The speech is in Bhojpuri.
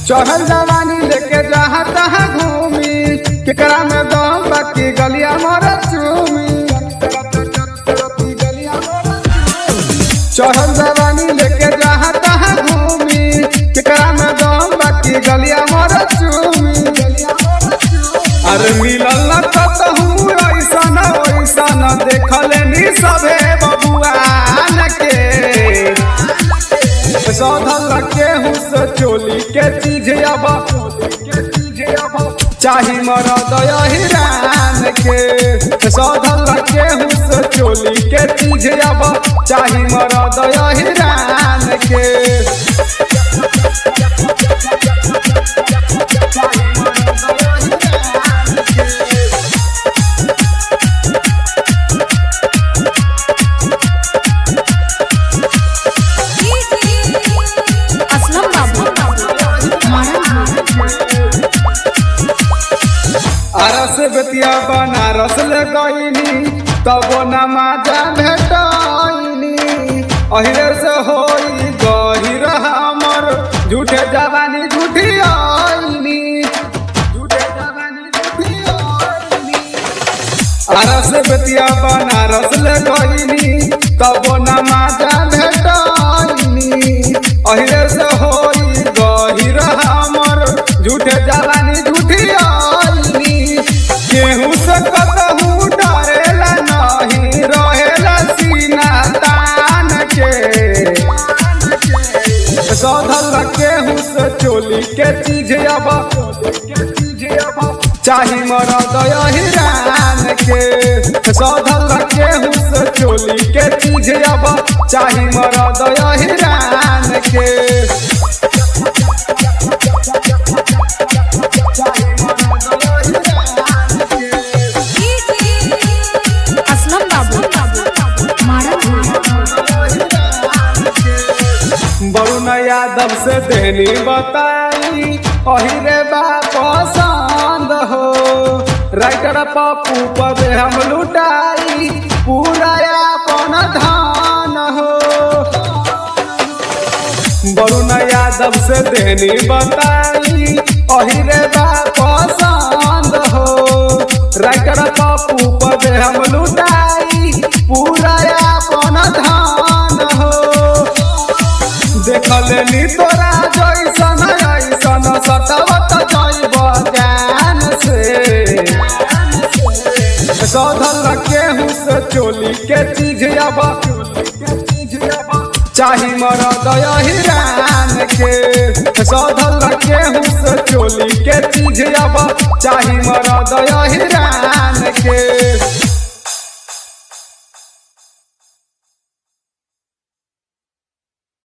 चढ़ल जवानी लेके जहाँ तहाँ घूमी केकरा में दम बाकी गलिया मोर चूमी चढ़ल जवानी लेके जहाँ तहाँ घूमी केकरा में दम बाकी गलिया मोर चूमी अरे मिलल न कतहूँ ऐसन ऐसन देखले नी सभे बबुआन के सौधल केहू से चोली के चीज अब चाही मरद हिरान के सौधल केहू से चोली के चीज अब चाही मरद हिरान के असलम बाबू अरस बेतिया बनारस ले गईनी तब नमाजा भेटनी अहिरे से होई गहिर हमर झूठे जवानी झूठी आईनी झूठे जवानी झूठी आईनी अरस बेतिया बनारस ले गईनी तब नमाजा भेटनी अहिरे से होई गहिर हमर झूठे जवानी झूठी आईनी केहू से कतहू डरेला नहीं रहेला सीना तान के सौधल केहू से चोली के चीज अब चाही मरद हिरान के सौधल केहू से चोली के चीज अब चाही मरद हिरान के असलम बाबू वरुण यादव से देनी बताई अहिरे बा पसंद हो राइटर पप्पू पर हम लुटाई पूरा अपन धान हो वरुण यादव से देनी बताई अहिरे बा पसंद हो राइटर पप्पू पर हम लुटाई पूरा अपन धान हो देखले नी तोरा जैसन ऐसन सतवत जैब ज्ञान से सौधल केहू से चोली के चीज अब चाही मरद हिरान के सौधल केहू से चोली के चीज अब चाही मरद हिरान के